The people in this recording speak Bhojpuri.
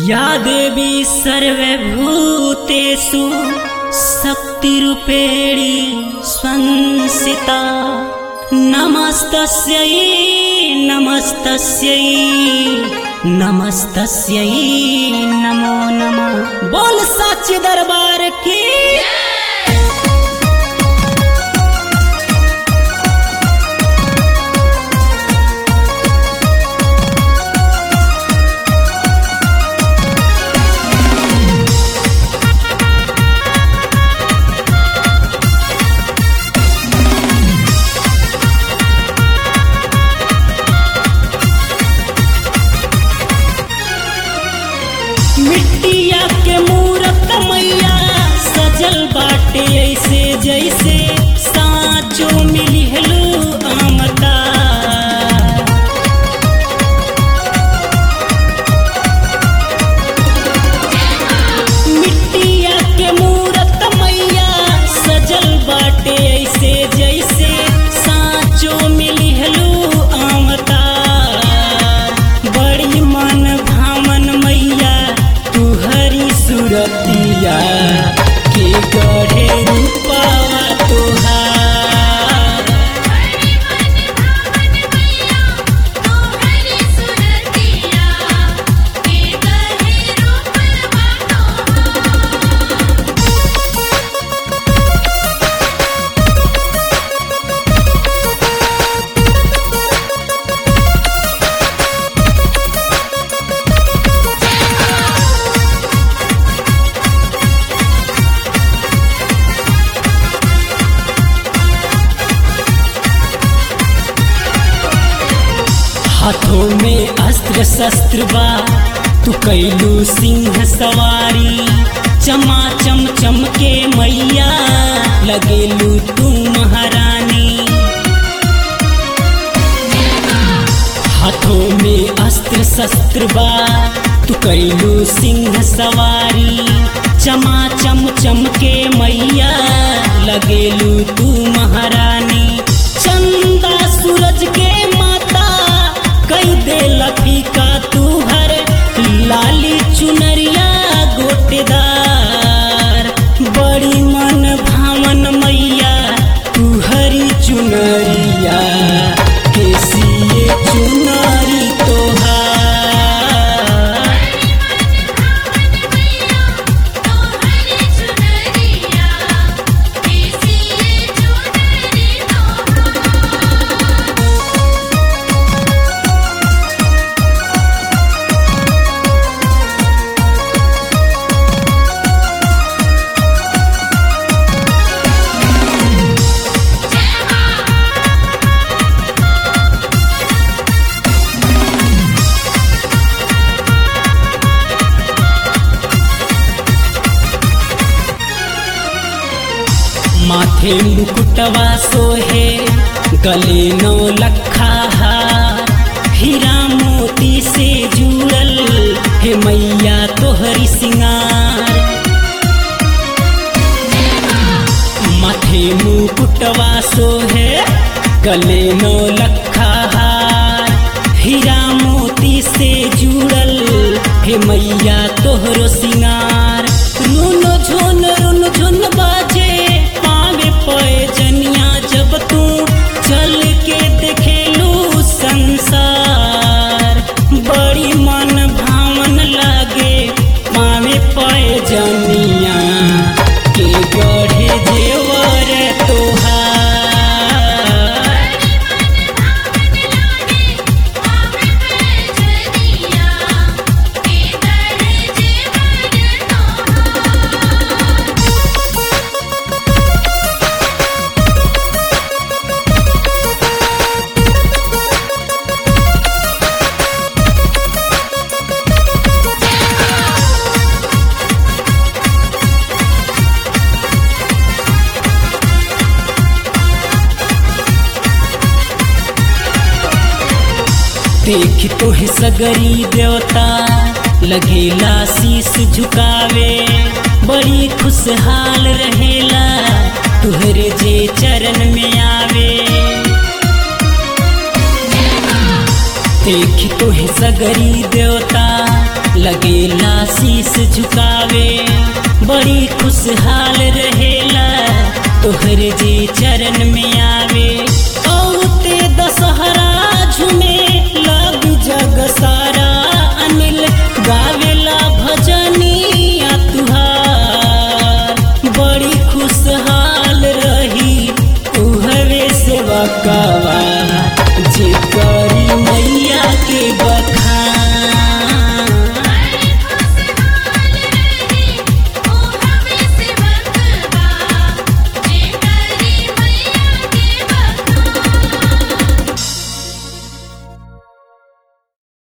या देवी सर्वभूतेषु शक्तिरूपेणी संसिता नमस्तस्यै नमस्तस्यै नमस्तस्यै नमो नमः बोल सच दरबार की मिट्टिया के मूरत मैया सजल बाटे ऐसे जैसे साँचो मिली हेलो आमदा मिट्टिया के मूरत मैया सजल बाटे ऐसे जैसे साँचो मिली हेलो आमदा बड़ी मन भावन मैया तू हरी सुरतिया के गढ़े रूपावा तोहार हरि मन भावन मैया तो हरि सुरतिया के कहे रूपवा तो हाथों में अस्त्र शस्त्र बा तू कैलू सिंह सवारी चमा चम चमके मैया लगेलू तू महारानी हाथों में अस्त्र शस्त्र बा तू कैलू सिंह सवारी चमा चम चमके मैया लगेलू तू महारानी चंदा सूरज के माता कई दे लफीका तू हर लाली चुनरिया गोटेदार बड़ी मन भावन मैया तू हरी चुनरिया केसिए चुनरी तोहार मैया तो हरि सुरतिया कैसी चुनरी तो माथे मुकुटवा सोहे गले नौ लखा हार हीरा मोती से जुड़ल हे मैया तोहरी सिंगार माथे मुकुटवा सोहे गले नौ लखा हार हीरा मोती से जुड़ल हे मैया तोहरो सिंगार रुन झुन रुन झुन बाजे पावे पए जनिया जब तू चल के देखेलू संसार बड़ी मन भावन लागे पावे पए जनिया के गढ़े जेवर तोहार जनिया के दर जीवन तो देख तोहे सगरी देवता लगेला शीस झुकावे बड़ी खुशहाल रहेला तुहरे जे चरण में आवे देखी तोहे सगरी देवता लगेला शीस झुकावे बड़ी खुशहाल रहेला तोहर जे चरण में आवे औते दशहरा झूमे लग जग सारा अनिल गावेला भजनिया तुहार बड़ी खुशहाल रही तुहरे सेवा कावा